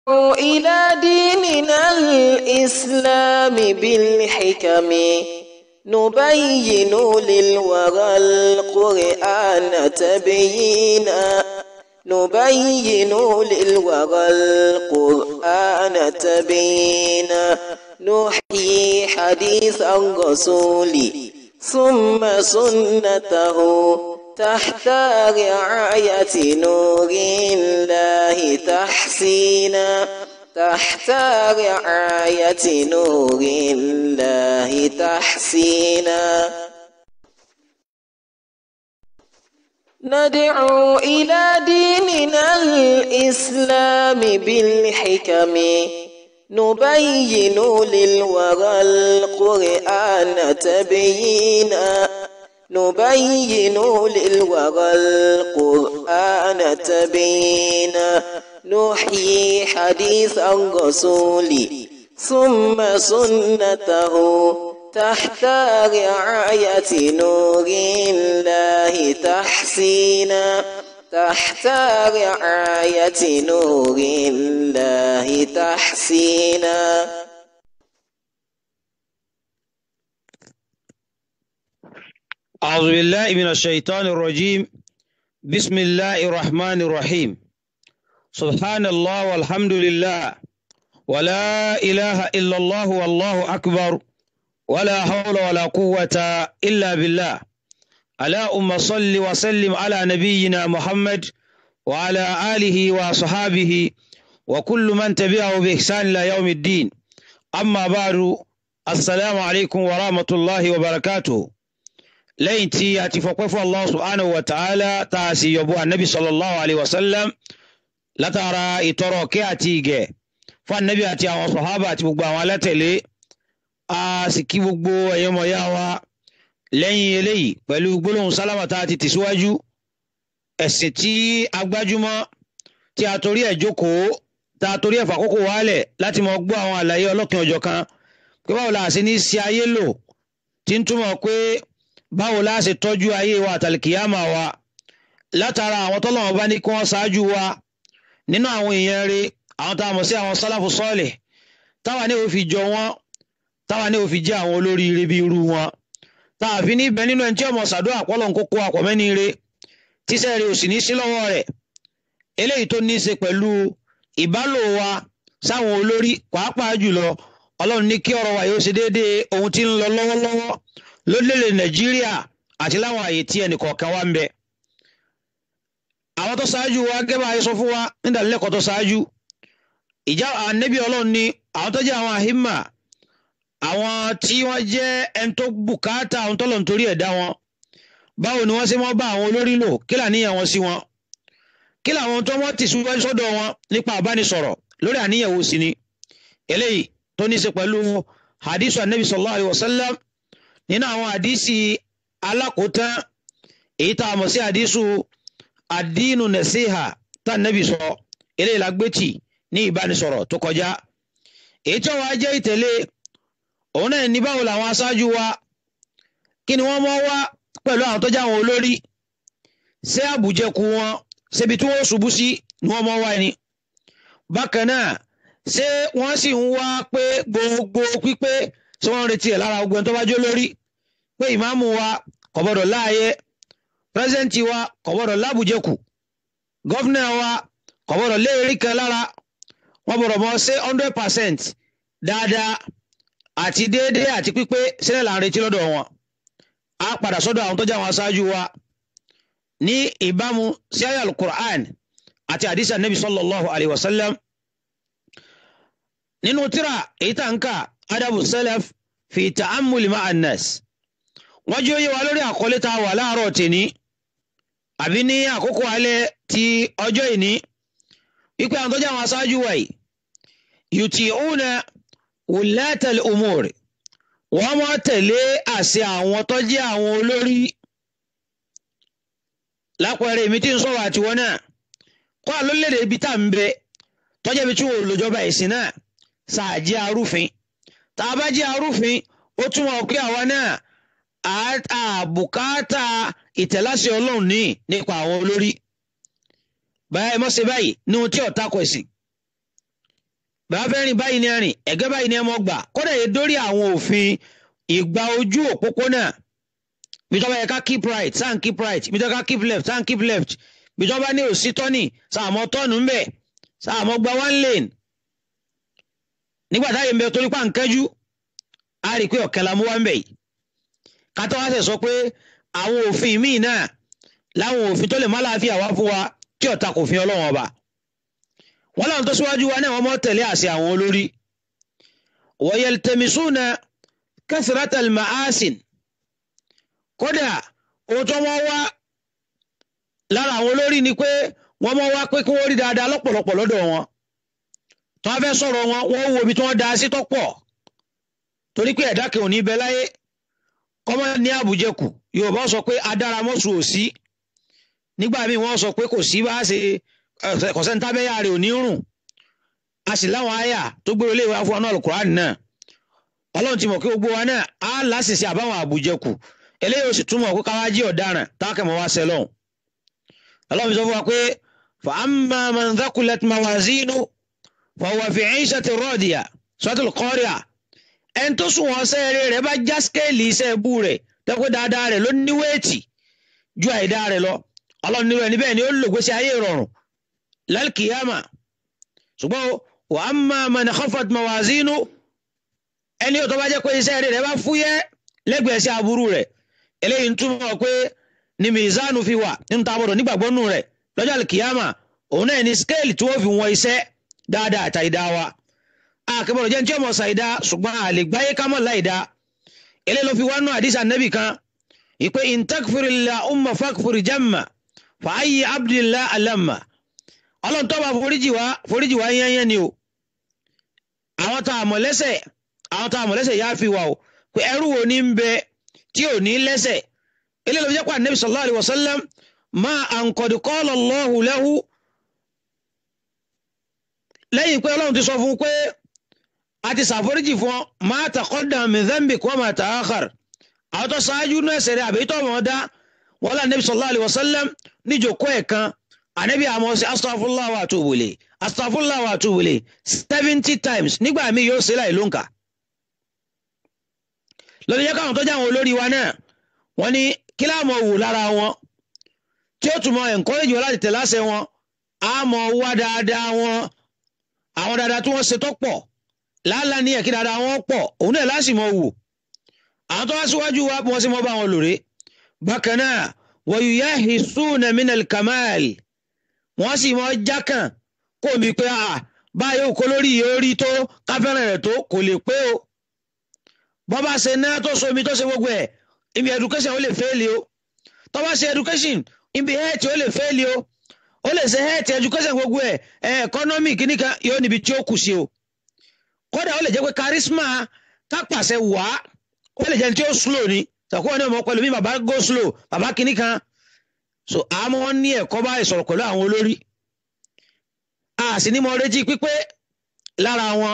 إلى ديننا الإسلام بالحكم نبين للورى القرآن تبيينا نبين للورى القرآن تبيينا نحيي حديث الرسول ثم سنته تحت رعاية نور الله تحسينا تحت رعاية نور الله تحسينا ندعو إلى ديننا الإسلام بالحكم نبين للورى القرآن تبيينا نبين للورى القرآن تبيينا نحيي حديث الرسول ثم سنته تحت رعاية نور الله تحسينا تحت رعاية نور الله تحسينا أعوذ بالله من الشيطان الرجيم بسم الله الرحمن الرحيم سبحان الله والحمد لله ولا إله إلا الله والله أكبر ولا حول ولا قوة إلا بالله اللهم صل وسلم على نبينا محمد وعلى آله وصحابه وكل من تبعه بإحسان إلى يوم الدين أما بعد السلام عليكم ورحمة الله وبركاته lẹ́yìn tí a ti fọpẹ́ fún allah subhanahu wa ta'ala tá a sì yọ̀bọ̀ anabi sallallahu alayhi wa sallam látara ìtọrọ kí àti ìgẹ̀ fún anabi àti àwọn sọ̀hábà àti gbogbo àwọn alátẹ̀lé a sì kí gbogbo ẹ̀yọ́mọ̀yá wa lẹ́yìn eléyìí pẹ̀lú gbólóhùn sálámà tá a ti tẹ̀síwájú ẹ̀sìn tí a gbájúmọ́ tí a torí ẹ̀ jókòó tá a torí ẹ̀ fàkókò wálẹ̀ láti mọ gbọ́ àwọn àlàyé ọlọ́kin ọjọ́ kan pé báwo la ṣe ní ṣe ayé lò tí ń túmọ̀ pé báwo la ṣe tọ́jú ayé wa àtàlìkìyàmà wa látara àwọn tọ́lọ́wọ́n bá ní kí wọ́n ṣáájú wa nínú àwọn èèyàn rẹ̀ àwọn tá a mọ̀ sí àwọn sálàfù sọ́ọ̀lẹ̀ táwa ní òfin jọ wọn táwa ní òfin jẹ́ àwọn olóríire bí irú wọn tá a fi níbẹ̀ nínú ẹni tí ọmọ sàdó àpọ́lọ̀ ń kókó àpọ̀mẹ́ni rẹ̀ tíṣẹ́ rẹ̀ ò sì ní sí lọ́wọ́ rẹ̀ eléyìí tó ní í ṣe pẹ̀lú ìbálò wa sáwọn olórí pàápàá jùlọ ọlọ́run ní kí ọ̀rọ̀ wa yóò ṣe déédéé ohun tí ń lọ lọ́wọ́lọ́wọ́ lórílẹ̀ nàìjíríà àti láwọn àyè tí ẹnì kọ̀ọ̀kan wá ń bẹ. àwọn tó ṣáájú wa gẹ́gẹ́ bá a sọ fún wa nídàlẹ́kọ̀ọ́ tó ṣáájú ìjà ànẹ́bí ọlọ́run ni àwọn tó jẹ́ àwọn àhímà àwọn tí wọ́n jẹ́ ẹni tó bùkátà àwọn tọ́lọ̀ nítorí ẹ̀dá wọn báwo ni wọ́n ṣe mọ́ bá àwọn olórí lò kí làníyàn wọn sí wọn kí làwọn tó wọ́n ti síwájú sọ́dọ̀ wọn nípa àbánisọ̀rọ̀ lórí àníyàn wo sí ni eléyìí tó ní í ṣe pẹ̀lú hadith anabi sallallahu alayhi wa sallam nínú àwọn àdísì alákòótán èyí tá a mọ̀ sí àdísù àdínú nẹ̀síhà tá nẹ́bí sọ eléyìí la gbé tì ní ìbánisọ̀rọ̀ tó kọjá èyí tí wọ́n á jẹ́ ìtẹ̀lé òun náà ní báwo làwọn aṣáájú wa kí ni wọ́n mọ́ wá pẹ̀lú àwọn tó jẹ́ àwọn olórí ṣé àbùjẹkù wọn ṣebi tí wọ́n ṣubú sí ni wọ́n mọ́ wá ni bákan náà ṣé wọ́n sì ń wá pé gbogbo pípé tí wọ́n ń retí ẹ̀ lára ogun tó bá jó lórí pé ìmáàmù wa kò gbọ́dọ̀ láàyè pírẹsidẹ́ǹtì wa kò gbọ́dọ̀ lábùjẹkù gọ́fìnà wa kò gbọ́dọ̀ léèrí kan lára wọ́n gbọ́dọ̀ mọ̀ ṣe hundred percent dáadáa àti déédéé àti pípé sílẹ̀ là ń retí lọ́dọ̀ wọn á padà sọ́dọ̀ àwọn tó jẹ́ àwọn aṣáájú wa ní ìbámu sí àyá alukur'an àti àdìsí anabi sallallahu alayhi wa sallam nínú tírà èyí tá n kà adabu salaf fi ta'ammul ma'an nas wọ́n jí ó yé wa lórí àkọlé tá a wà láàárọ̀ tèní àbí ní àkókò alẹ́ ti ọjọ́ ìní wípé àwọn tó jẹ́ àwọn aṣáájú wa yìí yuti'una wulatal umur wọ́n máa tẹ̀lé àṣẹ àwọn tó jẹ́ àwọn olórí lápẹẹrẹ èmi tí ń sọ̀rọ̀ àtiwọ́ náà kó àlólèdè ibi tá à ń bẹ tọ́jà ibi tí wò lójọba ìsìn náà ṣáàjẹ́ arúfin tá a bá jẹ́ arúfin ó túmọ̀ pé àwa náà àbùkátà ìtẹ̀láṣẹ ọlọ́run ní nípa àwọn olórí báyìí ẹ mọ̀ ṣe báyìí ní ohun tí ọ̀tá kọ̀ sí bàbá fẹ́ rìn báyìí ni ẹ rìn ẹ̀gẹ́ báyìí ni ẹ mọ́ gbà kódà yẹ dórí àwọn òfin ìgbà ojú òpópónà bìtọ́ba yẹ ká keep right sáà ń keep right bìtọ́ba ká keep left sáà ń keep left bìtọ́ba ní òsì tọ́nì sáà mọ́ tọ́nù ń bẹ̀ sáà mọ́ gba one lane nígbà táyé ń bẹ torí pa nkẹ́jú a rí i pé ọ̀kẹ́ la mú wá ń bẹ̀ yìí kátó wá sẹ̀ sọ pé àwọn òfin míì náà láwọn òfin tó lè má láàfin àwa fún wa tí ọ̀tá kò fi ọlọ́wọ́n ọba wọn làwọn tó síwájú wa náà wọn mọ tẹ̀lé àṣẹ àwọn olórí wọ̀yẹ̀ltẹ̀mísùnà kẹsìrátàl màásìn kódà ohun tó wọ́n wá lára àwọn olórí ni pé wọ́n mọ wá pé kí wọ́n rí dáadáa lọ́pọ̀lọpọ̀ lọ́dọ̀ wọn tí wọ́n fẹ́ sọ̀rọ̀ wọn wọ́n wo ibi tí wọ́n da sí tọ́pọ̀ torí pé ẹ̀dá kìí ò ní bẹ láyé kọ́mọ ní àbújẹkù yorùbá sọ pé adáramọ́sù ò sí nígbà míì wọ́n sọ pé kò sí bá ṣe kọ̀sẹ́ntábẹ́yà rẹ̀ ò ní rùn a sì láwọn àyà tó gbé olè wá fún ọ náà Al-Qur'an náà ọlọ́run ti mọ̀ kí gbogbo wa náà á láṣìṣe àbáwọn àbújẹkù eléyìí ó sì túmọ̀ pé káwá jí ọ̀daràn táàkẹ́mọ̀ wá sẹ́lọ̀n ọlọ́run sọ fún wa pé fa amma man thaqulat mawazinu fa huwa fi 'ishatin radiya Suratul Qari'ah ẹni tó sùn wọn sẹ́ẹ̀rẹ́ rẹ̀ bá já skéèlì iṣẹ́ ẹbú rẹ̀ tẹ́kọ̀ dáadáa rẹ̀ ló ní wéètì ju àìdá rẹ̀ lọ ọlọ́run nírú ẹni bẹ́ẹ̀ ni ó lò gbèsè ayé rọrùn lálkìyàmà ṣùgbọ́n wa amma man khaffat mawazinu ẹni tó bá jẹ́ pé iṣẹ́ rẹ̀ bá fúyẹ́ lẹ́gbẹ̀ẹ́ sí aburú rẹ̀ eléyìí ń túmọ̀ pé ni mizanu fi wà nínú tábọ̀dọ̀ nígbàgbọ́ nù rẹ̀ lọ́jọ́ àlùkìyàmà òun náà ní skéèlì tí wọ́n fi wọn iṣẹ́ dáadáa àtàìdá wa àkẹ́bọ̀rọ̀ jẹ́ ní tí ọmọ ṣàìdá ṣùgbọ́n àlè gbáyé ká mọ̀ láìdá eléyìí ló fi wá nù àdìsá nẹ́bì kan ìpè intakfirila umma fakfiri jamma fàáyì abdullah alamma ọlọ́run tó bá foríjì wá foríjì wá yẹ́nyẹ́ ni o àwọn tá a mọ̀ lẹ́sẹ̀ àwọn tá a mọ̀ lẹ́sẹ̀ yá fi wà o pé ẹrú wo ní ń bẹ tí ò ní lẹ́sẹ̀ eléyìí ló fi jẹ́ pé anabi sallallahu alayhi wa sallam ma an qad qala Allahu lahu lẹ́yìn pé ọlọ́run ti sọ fún un pé a ti ṣàforíjì fún ọ ma taqaddama min dhanbik wa ma ta'akhkhar àwọn tó ṣáájú náà ẹsẹ̀ rẹ̀ àbí tó mọ̀ dá wọn lé anabi sallallahu alayhi wa sallam níjòkó ẹ̀ kan anabi àmọ́ sí astaghfirullah wa atubu ilayh astaghfirullah wa atubu ilayh seventy times nígbà míì yóò ṣe láì lóǹkà lórí jẹ́ káwọn tó jẹ́ àwọn olórí wa náà wọ́n ní kí láàmú wò lára wọn tí ó tún mọ encourage wọn láti tẹ̀ láṣẹ wọn á mọ wá dáadáa wọn àwọn dáadáa tí wọ́n ṣe tó pọ̀ láàlá ní ẹ̀kí dáadáa wọn pọ̀ òun náà láti mọ wò àwọn tó wá síwájú wa bí wọ́n sì mọ bá wọn lòrè bákan náà wa yuyahisuna minal kamal wọ́n sì mọ jákàn kó mi pé báyìí òkó lórí yìí ó rí tó káfẹ́ràn rẹ̀ tó kò lè pé o bọ́ bá ṣe ná tó somi tó ṣe gbogbo ẹ̀ ibi education ó lè fẹ́ẹ̀lì o tó bá ṣe education ibi health ó lè fẹ́ẹ̀lì o ó lè ṣe health education gbogbo ẹ̀ economic kìnnìkan yóò níbi tí ó kù sí o kódà ó lè jẹ́ pé charisma kápàṣẹ wá ó lè jẹ́ tí ó slow ni sàkóso ní ọmọ pẹ̀lú mi bàbá go slow bàbá kìnnìkan so àmọ́ wọn ní ẹ̀kọ́ bá ìsọ̀rọ̀ pẹ̀lú àwọn olórí a sì ní mo retí pípé lára wọn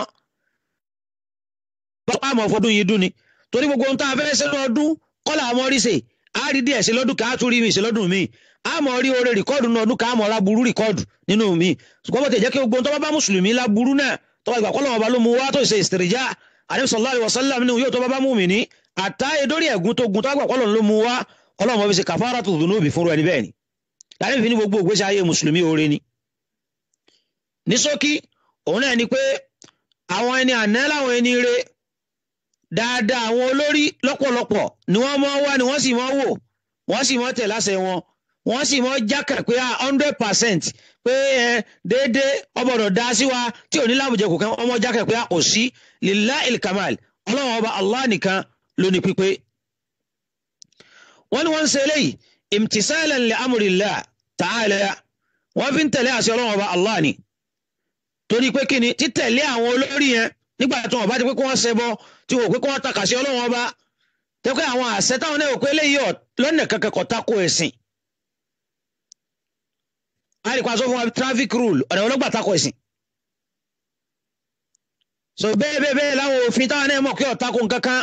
bọ́pá àmọ́ fọdún yìí dún ni torí gbogbo ohun tá a fẹ́ ṣe lọ́dún kọ́lá àmọ́ rí ṣe á rí díẹ̀ ṣe lọ́dún ká tún rí mi ṣe lọ́dún mi àmọ́ rí oore rìkọ́ọ̀dù nínú ọdún ká àmọ́ ra burú rìkọ́ọ̀dù nínú mi ṣùgbọ́n bó ti jẹ́ kí gbogbo ohun tó bá bá mùsùlùmí la burú náà tó bá ìgbà kọ́lọ́ wọn bá ló mu wá tó ṣe ìsìtìrìjà àdébí sallallahu alaihi wasallam ní yóò tó bá bá mú mi ní àtá edórí ẹ̀gún tó gun tó bá gbà kọ́lọ́ ló mu wá ọlọ́run mọ̀ fi ṣe kafaratu dhunubi fúnru ẹni bẹ́ẹ̀ ni láti fi ní gbogbo ògbésí ayé mùsùlùmí oore ni. ní ṣókí òun náà ni pé àwọn ẹni àná láwọn ẹni re dáadáa àwọn olórí lọ́pọ̀lọpọ̀ ni wọ́n mọ́ wá ni wọ́n sì mọ́ wò wọ́n sì mọ́ tẹ̀ láṣẹ wọn wọ́n sì mọ́ jákà pé a hundred percent pé ẹ déédéé ọbọ̀dọ̀ dá sí wa tí ò ní láwùjẹ kò kán ọmọ jákà pé a kò sí lillahil kamal ọlọ́run ọba allah nìkan ló ní pípé. wọ́n ní wọ́n ń ṣe eléyìí imtisalan li amrillah ta'ala wọ́n fi ń tẹ̀lé àṣẹ ọlọ́run ọba allah ni torí pé kíni títẹ̀lé àwọn olórí yẹn nígbà tí wọ́n bá ti pé kí wọ́n ṣẹbọ tí wọ́n pé kí wọ́n takà sí ọlọ́run ọba tẹ́kọ̀ àwọn àṣẹ táwọn náà wò pé eléyìí lọ́nà kankan kò tako ẹ̀sìn àríkọ́ aṣọ fún wa traffic rule ọ̀nà ọlọ́gbà tako ẹ̀sìn so bẹ́ẹ̀ bẹ́ẹ̀ bẹ́ẹ̀ láwọn òfin táwọn náà mọ̀ kí ọ̀tako nǹkankan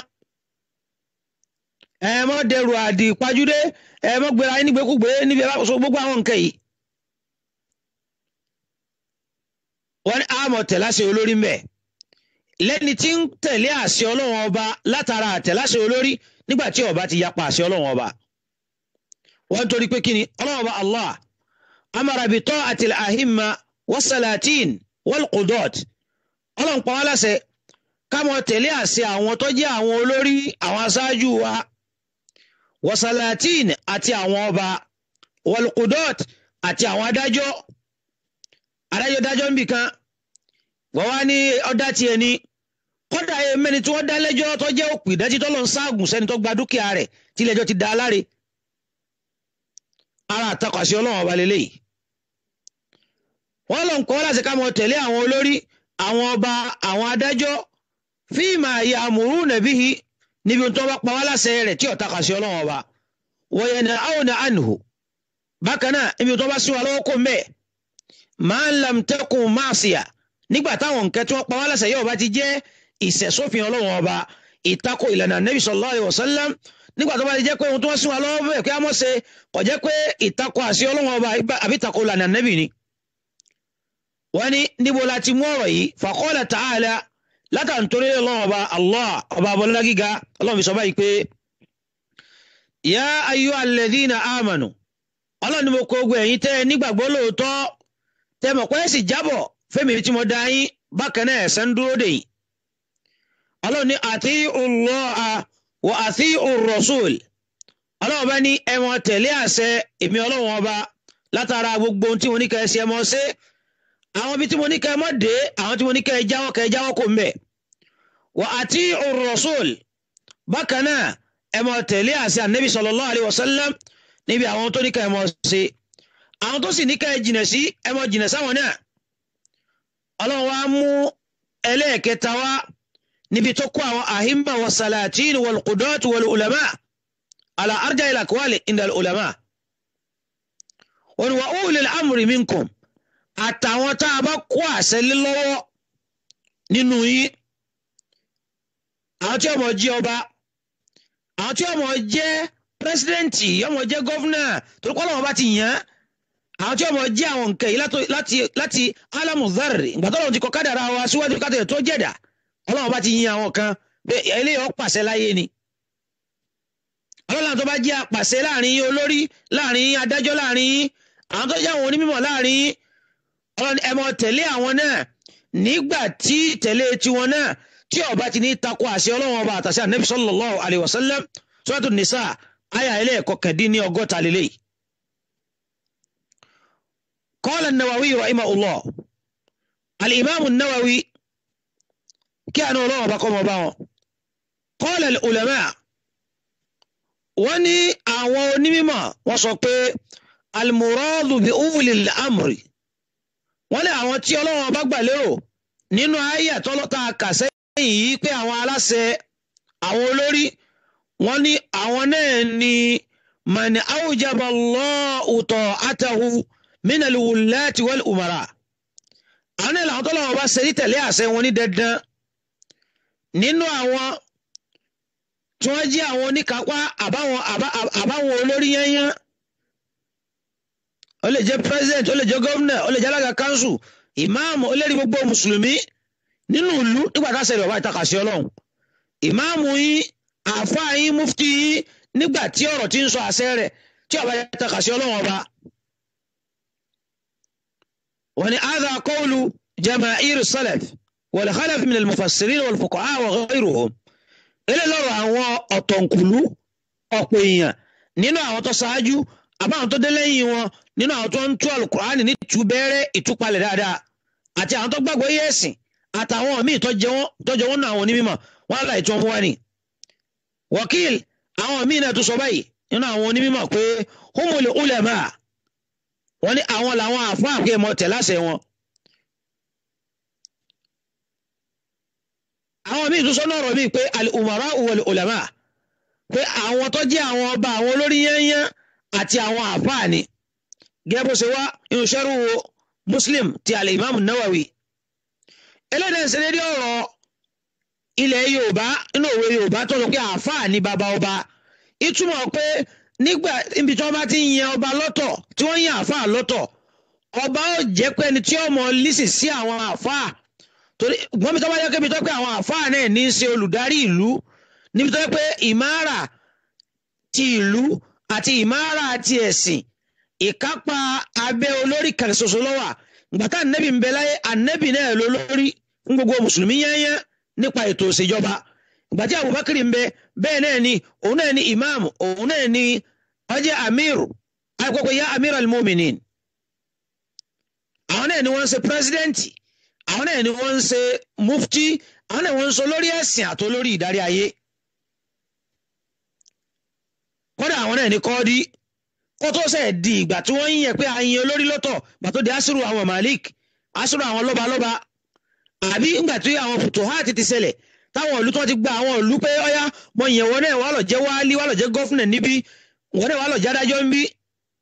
ẹ mọ́ dẹrù àdì pajúdé ẹ mọ́ gbéra yín nígbèkúgbé níbi ẹ bá so gbogbo àwọn nǹkan yìí wọ́n ní àmọ̀ tẹ̀láṣẹ olórí mbẹ̀ lẹ́ni tí ń tẹ̀lé àṣẹ ọlọ́run ọba látara àtẹ̀láṣẹ olórí nígbà tí ọba ti yapa àṣẹ ọlọ́run ọba wọ́n torí pé kíni ọlọ́run ọba allah amara bi ta'ati al-ahimma was-salatin wal-qudot ọlọ́run pa wá láṣẹ ká mọ tẹ̀lé àṣẹ àwọn tó jẹ́ àwọn olórí àwọn aṣáájú wa wasalatin àti àwọn ọba wal-qudot àti àwọn adájọ́ adájọ́ dájọ́ ń bì kan wọ́n wá ní ọ̀dà tiẹ̀ ni kọ́dà mẹ́ni tí wọ́n dá lẹ́jọ́ tó jẹ́ òpì ìdájí tó lọ ń ságùn sẹ́ni tó gba dúkìá rẹ̀ tí ilé-ẹjọ́ ti dá a láre ara àtakọ̀sí ọlọ́run ọba lélẹ́yìí wọ́n lọ ń kọ́ láti ká mọ tẹ̀lé àwọn olórí àwọn ọba àwọn adájọ́ fíìmà àyè àmúrú nàbíhi níbi tó bá pa wá láṣẹ rẹ̀ tí ọ̀tá kàṣẹ ọlọ́run ọba wọ̀nyẹn ní àwọn ànihò bákan náà ibi tó bá sí wa lọ́wọ́ kó mẹ́ẹ̀ máa ń lam tẹ́kùn máàsìyà nígbà táwọn nǹkan tí wọ́n pa wá láṣẹ yóò bá ti jẹ́ ìṣẹ̀sófin ọlọ́run ọba ìtakò ìlànà nabi sallallahu alaihi wasallam nígbà tó bá ti jẹ́ pé ohun tó wá sí wa lọ́wọ́ bẹ́ẹ̀ pé a mọ̀ ṣe kò jẹ́ pé ìtakò àṣẹ ọlọ́run ọba àbí ìtakò ìlànà nabi ni wọ́n ní níbo la ti mú ọ̀rọ̀ yìí faqala ta'ala látàntorí ọlọ́run ọba allah ọba abọ́lá gíga ọlọ́run fi sọ báyìí pé ya ayyuhal ladhina amanu ọlọ́run ni mo kó ogun ẹ̀yin tẹ́ nígbàgbọ́ lóòótọ́ tẹ́ mọ̀ pé sì jábọ̀ fẹ́mi tí mo dá yín bákan náà ẹ̀sẹ̀ ń dúró dè yín ọlọ́run ní ati'u Allaha wa ati'u rasul ọlọ́run bá ní ẹ máa tẹ̀lé àṣẹ èmi ọlọ́run ọba látara gbogbo ohun tí mo ní kẹ́ ẹ ṣe ẹ máa ṣe àwọn ibi tí mo ní kẹ́ ẹ mọ́ dé àwọn tí mo ní kẹ́ ẹ jáwọ́ kẹ́ ẹ jáwọ́ kò mbẹ̀ wa ati'u rasul bákan náà ẹ máa tẹ̀lé àṣẹ ànábì sallallahu alaihi wasallam níbi àwọn tó ní ká ẹ mọ ṣe àwọn tó sì ní ká ẹ jìnà sí ẹ mọ jìnà sáwọn náà ọlọ́run wa mú ẹlẹ́ẹ̀kẹta wá níbi tó kó àwọn àhímbà wa salatin wal qudot wal ulama ala arja ila kwali inda ulama wọn wa ulil amri minkum àtàwọn tá a bá kó àṣẹ lé lọ́wọ́ nínú yín àwọn tí ọmọ jí ọba àwọn tí ọmọ jẹ́ pírẹsidẹ́ǹtì ọmọ jẹ́ gọ́fúnà torí kọ́ lọ́wọ́ bá ti yàn án àwọn tí ọmọ jẹ́ àwọn nǹkan yìí láti láti alamuzari ìgbà tó lọ́wọ́ ti kọ́ kádàrá wa síwájú kádàrá tó jẹ̀dá ọlọ́wọ́ bá ti yin àwọn kan pé eléyìí ó pàṣẹ láyé ni ọlọ́wọ́ tó bá jẹ́ àpàṣẹ láàrin olórí láàrin adájọ́ láàrin àwọn tó jẹ́ àwọn onímọ̀ láàrin ọlọ́ni ẹ mọ tẹ̀lé àwọn náà nígbà tí tẹ̀lé tiwọn náà tí ó bá ti ní takò àṣẹ ọlọ́wọ́ ọba àtàṣẹ ànábì sallallahu alaihi wasallam Suratul Nisa aya ilé ẹ̀kọ́ kẹ̀dín ní ọgọ́ta lélẹ̀ qala an-Nawawi rahimahullah al-imam an-Nawawi kí àná ọlọ́wọ́ bá kọ́ mọ́ bá wọn qala al-ulama wọ́n ní àwọn onímọ̀ wọ́n sọ pé al-muradu bi ulil amri wọ́n ní àwọn tí ọlọ́wọ́ bá gbà lérò nínú ayé tọ́lọ́ta kàsẹ́yìn yìí pé àwọn aláṣẹ àwọn olórí wọ́n ní àwọn náà ni man awjaba Allahu ta'atahu min al-wullati wal umara àwọn náà làwọn tọ́lọ́wọ́ bá ṣe ní tẹ̀lé àṣẹ wọn ní dandan nínú àwọn tí wọ́n jẹ́ àwọn oníkápá àbáwọn àbáwọn olórí yányán ó lè jẹ́ president ó lè jẹ́ gómìnà ó lè jẹ́ alága kanṣu ìmáàmù ó lè rí gbogbo mùsùlùmí nínú ìlú nígbà tá a ṣẹlẹ̀ ọba ìtakàsí ọlọ́run ìmáàmù yín àáfàá yín mufti yín nígbà tí ọ̀rọ̀ ti ń sọ àṣẹ rẹ̀ tí ọba ìtakàsí ọlọ́run ọba. wọ́n ní adha qawlu jama'ir salaf wal khalaf min al-mufassirin wal fuqaha wa ghayruhum ilé lọ́rọ̀ àwọn ọ̀tọ̀nkùlú ọ̀pọ̀ èèyàn nínú àwọn tó ṣáájú àbáwọn tó dé lẹ́yìn wọn nínú àwọn tó ń tú alukur'ani ní tú bẹ́rẹ́ ìtúpalẹ̀ dáadáa àti àwọn tó gbàgbọ́ yé ẹ̀sìn àtàwọn míì tọ́jọ́ wọn náà àwọn onímọ̀ wọn láì tó ń wá ni. wakil àwọn míì náà tó sọ báyìí nínú àwọn onímọ̀ pé humul ulama wọn ní àwọn làwọn àfáà pé mọ tẹ̀ láṣẹ wọn. àwọn míì tó sọ náà rọ̀ mí pé al-umara wal ulama pé àwọn tó jẹ́ àwọn ọba àwọn olórí yányán àti àwọn àfáà ni gẹ́gẹ́ bó ṣe wá inú sẹ́rù muslim ti al-imam nawawi ẹlẹ́dẹ̀ ṣe dédé ọ̀rọ̀ ilẹ̀ yorùbá inú òwe yorùbá tó sọ pé àáfàá ní bàbá ọba ìtumọ̀ pé nígbà ibi tí wọ́n bá ti ń yan ọba lọ́tọ̀ tí wọ́n yan àáfàá lọ́tọ̀ ọba ó jẹ́ pé ẹni tí ó mọ lísì sí àwọn àfáà torí wọ́n mi tó bá yẹ kébi tó pé àwọn àfáà náà ní í ṣe olùdarí ìlú níbi tó yẹ pé ìmáàrà ti ìlú àti ìmáàrà ti ẹ̀sìn ìkápá abẹ́ olórí kan ṣoṣo lọ́wà gbàtà ànẹ́bì ń bẹ láyé ànẹ́bì náà ló lórí fún gbogbo mùsùlùmí yẹ́nyẹ́ nípa ètò ìṣèjọba gbàtí Abubakar ń bẹ bẹ́ẹ̀ náà ni òun náà ni imam òun náà ni ọjẹ́ amir akọ́kọ́ ya amir al-muminin àwọn náà ni wọ́n ń ṣe pírẹsidẹ́ǹtì àwọn náà ni wọ́n ń ṣe mufti àwọn náà wọ́n ń sọ lórí ẹ̀sìn àti olórí ìdarí ayé kódà àwọn náà ni kọ́ọ́dí kó tó sẹ̀ di ìgbà tí wọ́n ń yẹ pé àyìn olórí lọ́tọ̀ gbà tó di asiru àwọn malik asiru àwọn lọ́balọ́ba àbí ńgbà tí àwọn futuhat ti ṣẹlẹ̀ táwọn ìlú tó ti gba àwọn ìlú pé ọyá mọ ìyẹn wọn náà wà lọ jẹ wáálí wà lọ jẹ gọfúnà níbí wọn náà wà lọ jẹ adájọ́ ń bí.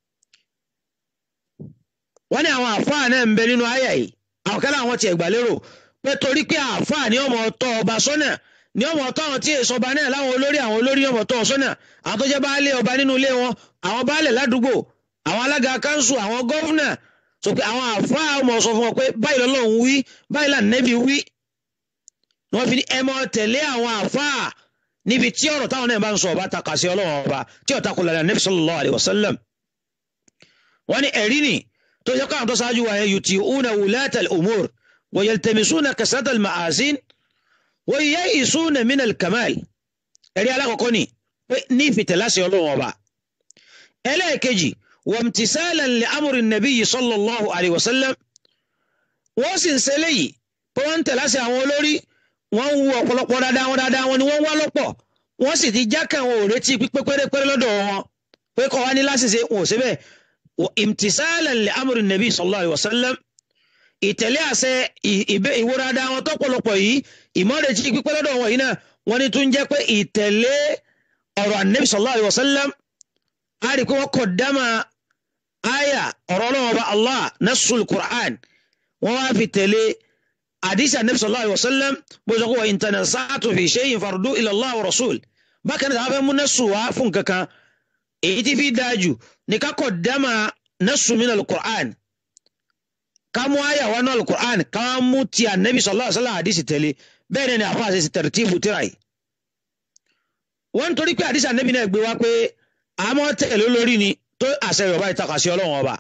wọ́n ní àwọn àfáà náà ń bẹ nínú àyà yìí àwọn kẹlẹ àwọn tiẹ̀ gbà lérò pé torí pé àfáà ní ọmọ ọ̀tọ̀ ọba sọ́nà ní ọmọ ọ̀tọ̀ àwọn tí èso ọba náà láwọn olórí àwọn olórí ọmọ ọ̀tọ̀ sọ́nà àwọn tó jẹ́ baálé ọba nínú ilé wọn àwọn baálẹ̀ ládùúgbò àwọn alága kanṣu àwọn gọfúnà sọ pé àwọn àfáà ọmọ sọ fún wọn pé báyìí lọ́lọ́run wí báyìí lànàbí wí wọ́n fi ní ẹ mọ́ tẹ̀lé àwọn àfáà níbi tí ọ̀rọ̀ táwọn náà bá ń sọ ọba takà sí ọlọ́run ọba tí ọ̀tá kò lára nabi sallallahu alayhi wa sallam. wọ́n ní ẹ̀rí ni tó yẹ káwọn tó ṣáájú wa yẹn yuti'una wulata al-umur wa yaltamisuna kasrata al-ma'asin wa ya'isuna min al-kamal. ẹ̀rí alákọ̀ọ́kọ́ ni pé ní ìfìtẹ̀láṣẹ ọlọ́run ọba. ẹlẹ́ẹ̀kejì wamtisalan li amri nabiyyi sallallahu alayhi wa sallam. wọ́n sì ń ṣe léyìí pé wọ́n ń tẹ̀láṣẹ àwọn olórí wọ́n ń wu ọ̀pọ̀lọpọ̀ dáadáa wọn dáadáa wọn ni wọ́n ń wá lọ́pọ̀ wọ́n sì ti já kàn wọn ò retí pípé pérépéré lọ́dọ̀ wọn pé kọ́ wá ní láṣìṣe wọn ò sí bẹ́ẹ̀ imtisalan li amri nabi sallallahu alayhi wa sallam ìtẹ̀lé àṣẹ ìwo dáadáa wọn tọ́pọ̀lọpọ̀ yìí ìmọ̀retí pípé lọ́dọ̀ wọn yìí náà wọ́n ní tún jẹ́ pé ìtẹ̀lé ọ̀rọ̀ anabi sallallahu alayhi wa sallam á rí i pé wọ́n kọ̀ dáma aya ọ̀rọ̀ ọlọ́wọ́ bá allah nasul qur'an wọ́n wá fi tẹ̀lé hadisi anabi sallallahu alayhi wa sallam bó sọ pé wa in tanaza'tu fi shay'in farudduhu ila Allah wa rasul bákan náà àwọn fẹ́ mú nẹ́sù wá fún kankan èyí tí fi dájú ní ká kọ̀ dáma nẹ́sù min al-Qur'an ká mú àyà wá náà al-Qur'an ká mú ti anabi sallallahu alayhi wa sallam hadisi tẹ̀lé bẹ́ẹ̀ ni àfa àṣẹ tartibu tíra yìí. wọ́n torí pé hadisi anabi náà gbé wá pé àmọ́ tẹ̀lé lórí ni tó àṣẹ yorùbá ìtakà sí ọlọ́run ọba.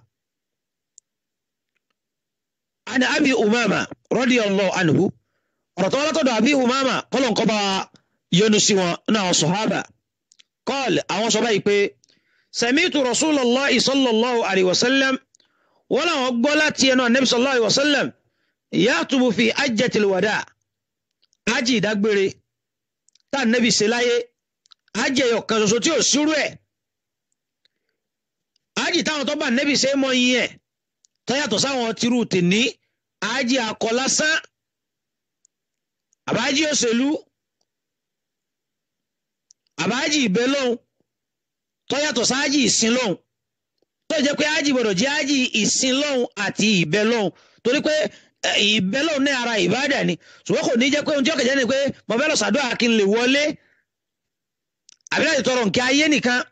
عن أبي أمامة رضي الله عنه رطولة أبي أمامة قال انقضى ينسي نا صحابة قال أو صبايك سمعت رسول الله صلى الله عليه وسلم ولا أقبلت ينو النبي صلى الله عليه وسلم يكتب في أجة الوداع أجي دقبري تا النبي سلاي أجي يوكا سوتيو سوري أجي تاو طبعا النبي سيمو يه tọ́yàtọ̀ sáwọn tirú tèní àájì akọ lásán àbájì òṣèlú àbájì ìbẹ́ lóhun tọ́yàtọ̀ sáájì ìsìn lóhun tó jẹ́ pé ájì gbọ́dọ̀ jẹ́ ájì ìsìn lóhun àti ìbẹ́ lóhun torí pé ìbẹ́ lóhun ní ara ìbádà ni ṣùgbọ́n kò ní jẹ́ pé ohun tí ó kẹ̀jẹ́ ni pé mo fẹ́ lọ sàdúrà kí n lè wọlé àbí láti tọrọ nǹkan ayé nìkan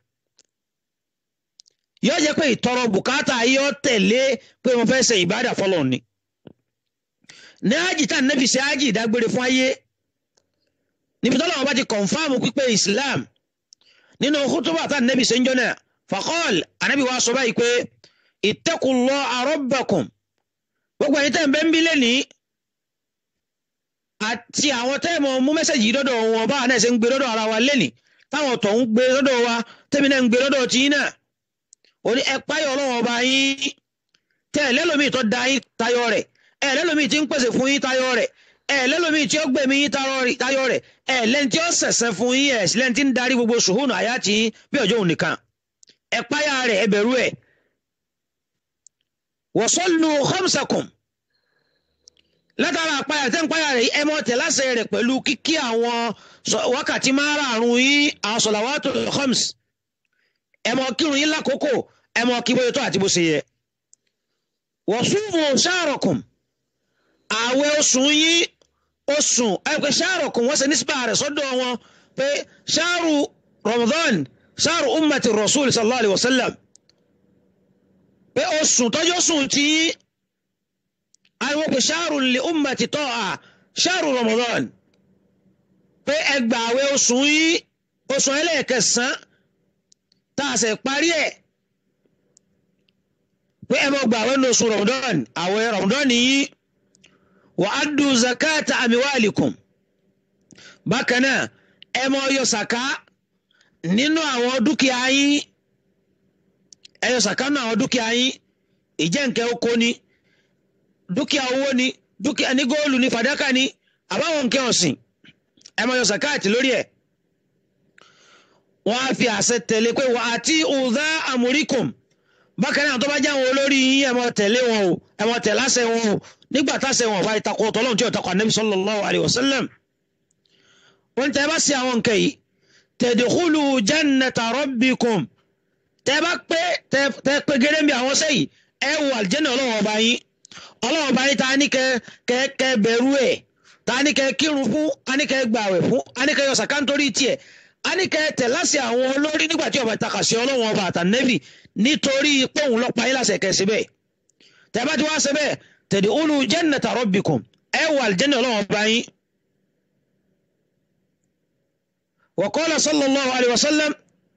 yóò jẹ́ pé ìtọrọ bùkátà yóò tẹ̀lé pé mo fẹ́ ṣe ìbádà fọlọ́ ni. ní ájì tá nẹ́bí ṣe ájì ìdágbére fún ayé níbi tọ́lá wọn bá ti kọ̀nfàmù pípé Islam nínú kútúbà tá nẹ́bí ṣe ń jọ náà faqal ànábì wa sọ báyìí pé ittaqullaha rabbakum gbogbo ẹ̀yin tẹ́ ń bẹ́ ń bí lẹ́ni àti àwọn tẹ́ mọ̀ mú mẹ́sẹ̀jì dọ́dọ̀ wọn bá náà ṣe ń gbé dọ́dọ̀ ara wa lẹ́ni táwọn tó ń gbé dọ́dọ̀ wa tẹ́mi náà ń gbé dọ́dọ̀ tí náà òní ẹ páyọ̀ ọlọ́run ọba yín tẹ ẹ lẹ́lòmíì tó da yín tayọ rẹ̀ ẹ lẹ́lòmíì tí ń pèsè fún yín tayọ rẹ̀ ẹ lẹ́lòmíì tí ó gbẹ̀mí yín tayọ rẹ̀ ẹ lẹ́ni tí ó sẹ̀sẹ̀ fún yín ẹ̀ sílẹ̀ tí ń darí gbogbo ṣùhùnù àyà tí yín bí ọjọ́ òun nìkan ẹ páyà rẹ̀ ẹ bẹ̀rù ẹ̀. wasallu khamsakum látara àpáyà tẹ́ ń páyà rẹ̀ ẹ mọ́ tẹ̀ láṣẹ rẹ̀ pẹ̀lú kíkí àwọn wákàtí márààrún yín àwọn salawatul khams ẹ mọ kírun yín lákòókò ẹ mọ kí bóyá tó àti bó ṣe yẹ. wasumu sha'rakum ààwẹ̀ oṣù yín oṣù ẹgbẹ́ sha'rakum wọ́n ṣe nísìbà rẹ̀ sọ́dọ̀ wọn pé sha'ru Ramadan sha'ru ummati rasul sallallahu alayhi wa sallam pé oṣù tọ́jú oṣù tí àwọn pè ṣáàrù lè ummati ta'a ṣáàrù Ramadan pé ẹgbàáwé oṣù yìí oṣù ẹlẹ́ẹ̀kẹsàn tá a ṣe parí ẹ̀ pé ẹ mọ̀ gbàáwé ní oṣù Ramadan àwẹ̀ Ramadan yìí wa addu zakata amiwalikum bákan náà ẹ mọ̀ yọ sàká nínú àwọn dúkìá yín ẹ yọ sàká nínú àwọn dúkìá yín ìjẹ́ nǹkan oko ni dúkìá owó ni dúkìá ní góòlù ní fàdákà ni àbáwọn nǹkan ọ̀sìn ẹ máa yọ sàkáàtì lórí ẹ̀ wọ́n á fi àṣẹ tẹ̀lé pé wà á tí ọ̀dà àmúríkùn bákan náà tó bá jẹ́ àwọn olórí yín ẹ máa tẹ̀lé wọn o ẹ máa tẹ̀lé àṣẹ wọn o nígbà táṣẹ wọn bá ìtakò ọ̀tọ̀lọ́run tí ò takò ànábì sallallahu alaihi wasallam wọ́n tẹ́ bá sí àwọn nǹkan yìí tadkhulu jannata rabbikum tẹ́ bá pé tẹ́ pé gẹ́gẹ́ bí àwọn sẹ́yìn ẹ wọ àlìjẹ́nà ọlọ́run ọba yín ọlọ́run ọba yín ta ní kẹ kẹ kẹ bẹ̀rù ẹ̀ ta ní kẹ kírun fún a ní kẹ gbàwẹ̀ fún a ní kẹ yọ sàká nítorí tiẹ̀ a ní kẹ tẹ̀ láṣẹ àwọn olórí nígbà tí ọba ìtakà sí ọlọ́run ọba àtànẹ́bì nítorí pé òun lọ́ọ́ pa yín láṣẹ kẹ síbẹ̀ tẹ́ bá ti wá síbẹ̀ tadkhulu jannata rabbikum ẹ wọ àlìjẹ́nà ọlọ́run ọba yín. wa qala sallallahu alayhi wa sallam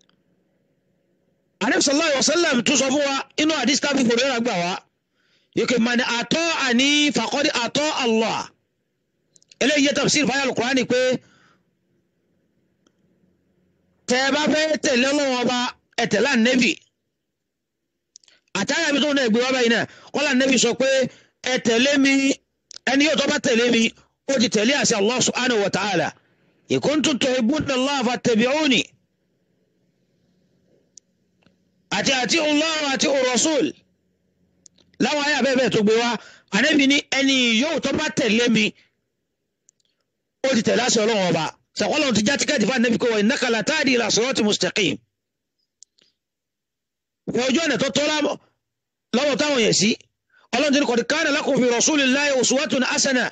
anabi sallallahu alayhi wa sallam tún sọ fún wa inú àdìsí tábí fòrẹ́rà gbà wá yìí mani àtọ́ àní faqad àtọ́ Allah eléyìí yẹ tafsir fáyà Al-Qur'ani pé tẹ́ ẹ bá fẹ́ tẹ̀lé Ọlọ́run ọba ẹ tẹ̀lé ànẹ́bì àtàyà mi tó ń gbé wá báyìí náà kọ́lá ànẹ́bì sọ pé ẹ tẹ̀lé mi ẹni yóò tó bá tẹ̀lé mi ó ti tẹ̀lé àṣẹ Allah subhanahu wa ta'ala in kuntum tuhibbuna Allah fattabi'uni àti àti Allah àti Rasul láwọn ayé abẹ́bẹ́ tó gbé wá ànábì ní ẹni yóò tó bá tẹ̀lé mi ó ti tẹ̀lé àṣẹ ọlọ́run ọba sàkọ́lọ́run ti já tíkẹ́ẹ̀tì fún ànábì kó wọ innaka la tahdi ila sirati mustaqim fún ojú ọ̀nà tó tọ́ lọ́wọ́ táwọn yẹ̀ sí ọlọ́run ti ní qad kana lakum fi rasulillahi uswatun hasana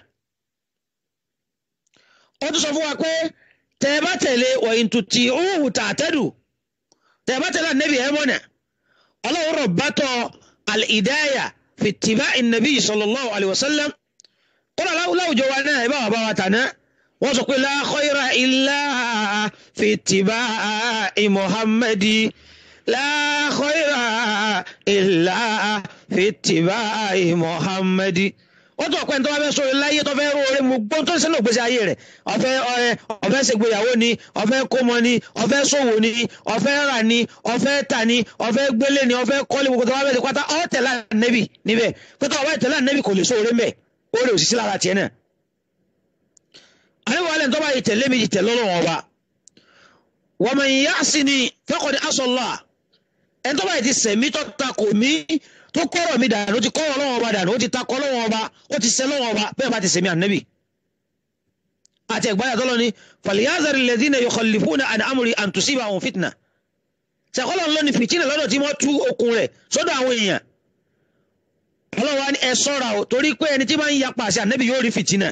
ó tún sọ fún wa pé tẹ̀ ẹ bá tẹ̀lé wa in tuti'uhu tahtadu tẹ̀ ẹ bá tẹ̀lé ànábì ẹ̀ mọ́nà ọlọ́run rọ̀ bátọ̀ al-idaya fi ittiba'i nabi sallallahu alayhi wa sallam kọ́lá láwùjọ wa náà ibà wà bá wa tàná wọ́n sọ pé la khayra illa fi ittiba'i muhammadi la khayra illa fi ittiba'i muhammadi wọ́n tún ọ̀pẹ́ tó bá fẹ́ sọ̀rọ̀ láyé tó fẹ́ róore mu gbọ́n tó ń sẹ́nu ògbésí ayé rẹ̀ ọ̀fẹ́ ọ̀fẹ́ ṣègbéyàwó ni ọ̀fẹ́ kómọ ni ọ̀fẹ́ ṣòwò ni ọ̀fẹ́ rà ni ọ̀fẹ́ tà ni ọ̀fẹ́ gbélé ni ọ̀fẹ́ kọ́lé gbogbo tó bá fẹ́ ṣe pátá ọ̀ tẹ̀lé ànẹ́bì níbẹ̀ pẹ́tọ́ ọ̀bá ìtẹ̀lé ànẹ́bì kò lè sóore mẹ́ ó lè òṣìṣẹ́ lára tiẹ̀ náà. àníwọ̀ alẹ́ tó bá yìí tẹ̀lé mi yìí tẹ̀lé Ọlọ́run ọba wa man ya'sini faqad asa Allah ẹni tó bá yìí ti sẹ̀mí tó takò mí tó kọ́rọ̀ mi dànù ó ti kọ́rọ̀ Ọlọ́run ọba dànù ó ti takọ́ Ọlọ́run ọba ó ti sẹ́ Ọlọ́run ọba bẹ́ẹ̀ bá ti sẹ̀mí ànẹ́bì àti ẹ̀gbáyà tọ́lọ́ ni falyazari alladhina yukhallifuna an amri an tusibahum fitna ṣàkọ́lọ́ ń lọ ní fìtínà lọ́dọ̀ tí wọ́n tú okùn rẹ̀ sọ́dọ̀ àwọn èèyàn ọlọ́wọ́ ni ẹ sọ́ra o torí pé ẹni tí máa ń yapa àṣẹ ànẹ́bì yóò rí fìtínà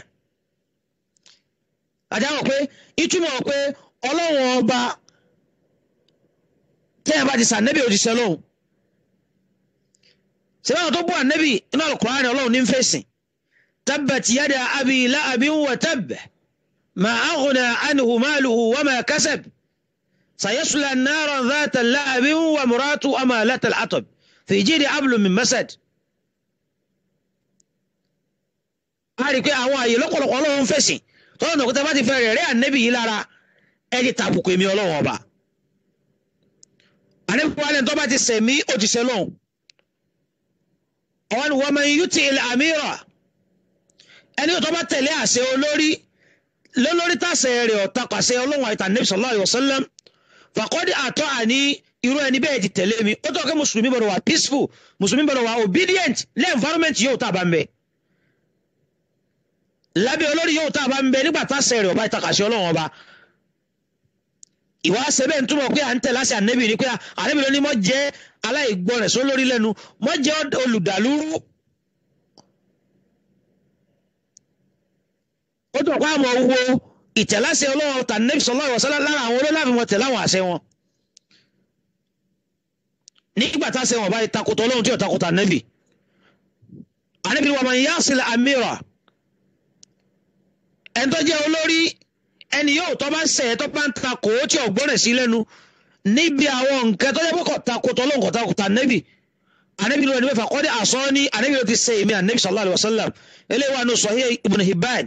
àjáwọ̀ pé ìtumọ̀ pé ọlọ́wọ́n ọba tẹ́yà bá ti sànẹ́bì ò ti sẹ́ lọ́hùn sẹ́wọ́n tó bú ànẹ́bì inú Al-Qur'ani ọlọ́run ní fèsì tabbat yada abi la'abin wa tabb ma aghna anhu maluhu wa ma kasab sayasla naran dhata la'abin wa muratu amalata al-atab fi jidi hablum min masad a rí i pé àwọn àyè lọ́pọ̀lọpọ̀ ọlọ́run fèsì tọ́lá náà kúta bá ti fẹ́ rẹ̀ rẹ́ ànẹ́bì yìí lára ẹ ti tàbùkù èmi ọlọ́run ọba ànẹ́bì wàlẹ̀ tó bá ti sẹ̀mí ó ti sẹ́ lọ́hùn àwọn wa man yuti il amira ẹni tó bá tẹ̀lé àṣẹ olórí lólórí tàṣẹ rẹ̀ ọ̀tá pàṣẹ ọlọ́run àìtà nẹ́bí sallallahu alaihi wasallam faqad àtọ́ àní irú ẹni bẹ́ẹ̀ ti tẹ̀lé mi ó tọ́ kí mùsùlùmí gbọ́dọ̀ wà peaceful mùsùlùmí gbọ́dọ̀ wà obedient lẹ́ environment yóò tá a bá ń bẹ lábẹ́ olórí yóò tá a bá ń bẹ nígbà tàṣẹ rẹ̀ ọba ìtàkàṣẹ ọlọ́run ọba ìwà sẹ́bẹ̀ ń túmọ̀ pé à ń tẹ̀lé àṣẹ ànẹ́bì ni pé ànẹ́bì ló ní mọ́ jẹ́ aláìgbọràn sólórí lẹ́nu mọ́ jẹ́ olùdàlúrú ó tún ọ̀pá àmọ́ wo ìtẹ̀láṣẹ ọlọ́run tànẹ́bì sallallahu alaihi wasallam lára àwọn olólàfin wọn tẹ̀lé àwọn àṣẹ wọn. nígbà tá a ṣe wọn bá takùtà ọlọ́run tí ò takùtà nẹ́bì àníbi wa man yasil amira ẹni tó jẹ́ olórí ẹni yóò tó bá ṣẹ̀ tó bá ń takò ó tí ò gbọ́rẹ̀ sí lẹ́nu níbi àwọn nǹkan tó jẹ́ pé kò takùtà ọlọ́run kò takùtà nẹ́bì àníbi ló ní mẹ́fà kọ́ ní àsọ ní àníbi ló ti ṣe èmi àníbi sallallahu alaihi wasallam eléyìí wà ní Sahih Ibn Hibban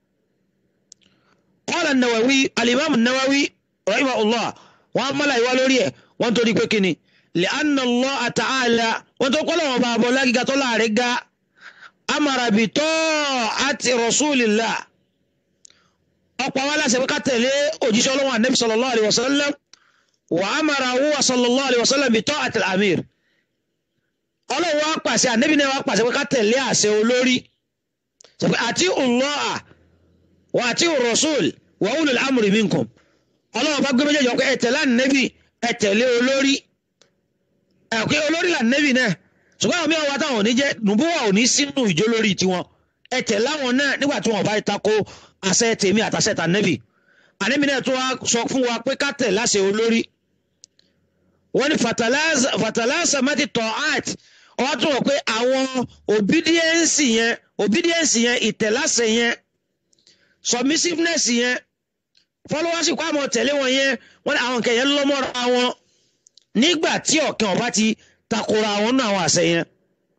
qala an-Nawawi al-Imam an-Nawawi rahimahullah wọn mọ́lá ìwá lórí ẹ̀ wọ́n tó rí pé kíni li'anna Allah ta'ala wọ́n tó kọ́lọ̀ wọn bá bọ́ lágíga tó láàrin ga amara bi ta'ati rasulillah ọ̀pọ̀ wa láṣẹ pé ká tẹ̀lé òjíṣẹ́ ọlọ́wọ́n anabi sallallahu alayhi wa sallam wa amara huwa sallallahu alayhi wa sallam bi ta'ati al-amir ọlọ́wọ́ wa pàṣẹ anabi náà wa pàṣẹ pé ká tẹ̀lé àṣẹ olórí àti Allah wa àti rasul wa ulul amri minkum ọlọ́wọ́ bá gbé méjèèjì ọkọ̀ ẹ̀tẹ̀ lánàbì ẹ̀tẹ̀lé olórí ẹ̀kọ́ olórí lánàbì náà ṣùgbọ́n àwọn mìíràn wá táwọn ò ní jẹ́ nùbúwà ò ní sínú ìjó lórí tiwọn ẹ̀tẹ̀ láwọn náà nígbà tí wọn bá tako àṣẹ tèmi àtàṣẹ tànàbì ànàbì náà tún wá sọ fún wa pé ká tẹ̀ láṣẹ olórí wọ́n ní fatalasa mati tọ́át wọ́n tún wọ̀ pé àwọn obedience yẹn obedience yẹn ìtẹ̀láṣẹ yẹn submissiveness yẹn followership kó àmọ́ tẹ̀lé wọn yẹn wọ́n ní àwọn nǹkan yẹn lọ́mọ́ra wọn nígbà tí ọ̀kan ọba ti takora àwọn náà àwọn àṣẹ yẹn.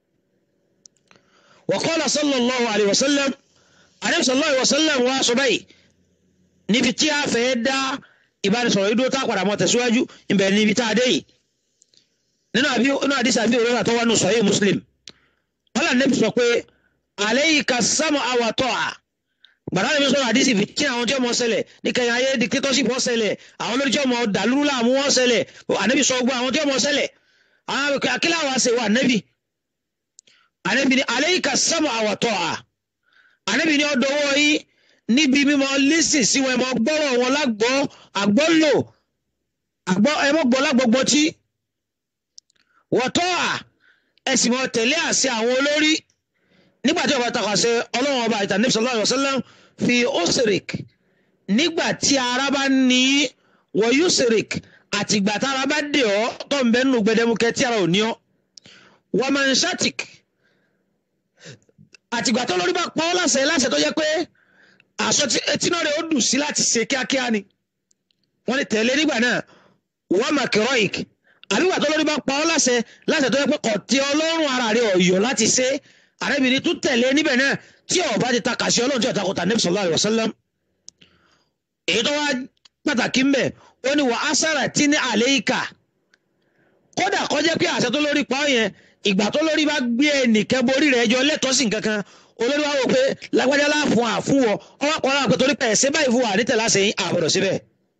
wa qala sallallahu alayhi wa sallam alayhi sallallahu alayhi wa sallam wa sọ báyìí níbi tí a fẹ́ dá ìbánisọ̀rọ̀ yìí dúró tá a padà mọ́ tẹ̀síwájú ìbẹ̀rẹ̀ níbi tá a dé yìí nínú àbí nínú àdìsí àbí òróró àtọwọ́ nù sahih Muslim wọ́n là nẹ́bi sọ pé alayka sam'a wa ta'a gbàdá lè fi sọ̀rọ̀ àdìsí fi tí àwọn tí ọmọ ṣẹlẹ̀ ní kẹyìn ayé dictatorship wọ́n ṣẹlẹ̀ àwọn olórí tí ọmọ dàlúrú làmú wọ́n ṣẹlẹ̀ ànábì sọ gbọ́ àwọn tí ọmọ ṣẹlẹ̀ àwọn akílà wa ṣe wà ànábì ànábì ní alayka sam'a wa ta'a ànábì ní ọdọ owó yìí níbi mímọ lísìn sí wọn ẹ mọ gbọ́rọ̀ wọn lágbọ́ àgbọ́lò ẹmọ gbọ́ lágbọ́gbọ́ tí wa ta'a ẹ sì mọ tẹ̀lé àṣẹ àwọn olórí nígbà tí ọba takàṣẹ ọlọ́run ọba ìtàn níbi sallallahu alaihi wasallam fi osirik nígbà tí ara bá ní wọ yusirik àtìgbà tí ara bá dè ọ́ tó ń bẹ nínú gbẹdẹmukẹ tí ara ò ní ọ́ wọ́n máa ń ṣàtìk àtìgbà tó lórí bá pa ọ́ láṣẹ láṣẹ tó yẹ pé àṣọ tí náà rẹ̀ ó dùn sí láti ṣe kíákíá ni wọ́n lè tẹ̀lé nígbà náà wọ́n máa kẹrọ ìk àbígbà tó lórí bá pa ọ́ láṣẹ láṣẹ tó yẹ pé kọ̀tí ọlọ́run ara rẹ̀ ọ̀yọ́ láti ṣe àrẹ́bìnrin tún tẹ̀lé níbẹ̀ náà tí ọba ti ta kàṣẹ ọlọ́run tí ọ̀tá kọta Nabi sallallahu alaihi wasallam èyí tó wá pàtàkì mbẹ ó ní wà á sára tí ní àléìkà kódà kọjá pé àṣẹ tó lórí pa ọ yẹn ìgbà tó lórí bá gbé ẹnìkan borí rẹ̀ ẹjọ́ lẹ́tọ̀ọ́sì kankan olórí wa wò pé lágbájá láàfún àfúnwọ ọwọ́ kan náà pé torí pẹ̀ ṣé báyìí fún wa ní tẹ̀lá sẹ́yìn àbọ̀dọ̀ síbẹ̀.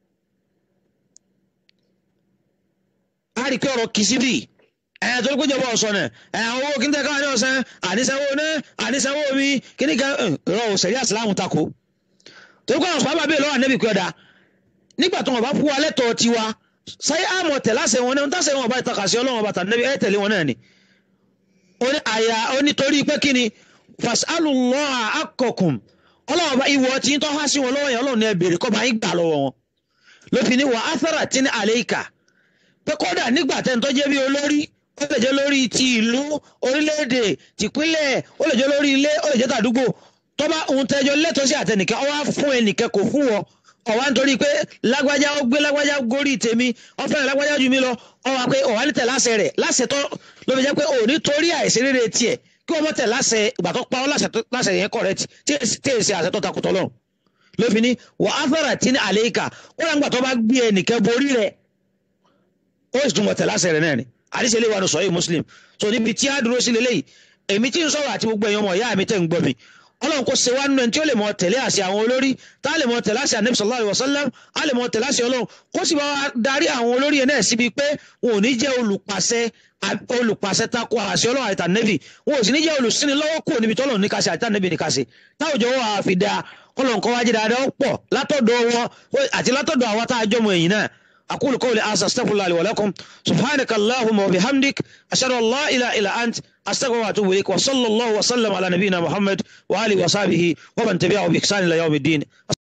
a rí i pé ọ̀rọ̀ kì í síbì ẹ̀ torí pé ìjọba ọ̀sán náà ẹ̀ àwọn owó kíntẹ́ káwọn ní ọ̀sán àníṣẹ́wó náà àníṣẹ́wó mi kíní kan ẹ̀rọ òṣèré àsìláàmù tako torí pé àwọn sọ́ọ́bà bẹ́ẹ̀ lọ́wọ́ ànẹ́bì pé ọ̀dà nígbà tó wọn bá fún wa lẹ́tọ̀ọ́ tiwa sáyé àmọ̀ tẹ̀láṣẹ wọn náà ń tàṣẹ wọn bá ìtàkàṣẹ ọlọ́wọ́n bàtà nẹ́bí ẹ̀ tẹ̀lé wọn náà ni àyà onítorí pé kí ni fasalullaha akọkùn ọlọ́wọ́ bá ìwọ tí ń tọ́ há sí wọn lọ́wọ́ yẹn ọlọ́run ní ẹ béèrè kọ́ bá yín gbà lọ́wọ́ wọn ló fi ní wà áthara tí ní àléìkà pé kódà nígbà tẹ́ ń tọ́jẹ́ bí olórí ó lè jẹ́ lórí ti ìlú orílẹ̀-èdè tìpínlẹ̀ ó lè jẹ́ lórí ilé ó lè jẹ́ tàdúgbò tó bá ohun tẹ́jọ́ lẹ́tọ̀ọ́ sí àtẹnìkẹ́ ọ wá fún ẹnìkẹ́ kò fún wọ ọ̀wá nítorí pé lágbájá ó gbé lágbájá gorí tèmi ó fẹ́ràn lágbájá ju mi lọ ọ wá pé ọ̀wá ní tẹ̀ láṣẹ rẹ̀ láṣẹ tó ló fi jẹ́ pé òní torí àìsèrére tiẹ̀ kí wọ́n mọ̀ tẹ̀ láṣẹ ìgbà tó pa ọ́ láṣẹ yẹn correct tí èsì àṣẹ tó takùtọ̀ lọ ló fi ní wà á fẹ́ràn tí ní àléékà ó rà ń gbà tó bá gbé ẹnìkẹ́ borí rẹ̀ ó sì tún mọ̀ tẹ̀ láṣẹ rẹ̀ náà ni àdìsẹ́ ilé wa ní sọ́yìn muslim so níbi tí a dúró sí lélẹ́yìí èmi tí ń sọ̀rọ̀ àti gbogbo èèyàn ọmọ ìyá mi tẹ̀ ń gbọ́ mi ọlọ́run kò ṣe wá nínú ẹni tí ó lè mọ tẹ̀lé àṣẹ àwọn olórí tá a lè mọ tẹ̀lé àṣẹ ànábì sallallahu alaihi wasallam a lè mọ tẹ̀lé àṣẹ ọlọ́run kó sì bá wa darí àwọn olórí yẹn náà síbi pé wọn ò ní jẹ́ olùpàṣẹ olùpàṣẹ tako àṣẹ ọlọ́run àti ànábì wọn ò sì ní jẹ́ olùsíni lọ́wọ́ kúrò níbi tọ́lọ̀ ní kàṣẹ àti ànábì ní kàṣẹ táwùjọ wọn àá fi da kọlọ̀ nǹkan wájú dáadáa pọ̀ látọ̀dọ̀ wọn àti látọ̀dọ̀ àwọn tá a jọmọ ẹ̀yìn náà أقول قولي هذا أستغفر الله لي ولكم سبحانك اللهم وبحمدك أشهد أن لا إله إلا أنت أستغفر وأتوب إليك وصلى الله وسلم على نبينا محمد وآله وصحبه ومن تبعه بإحسان إلى يوم الدين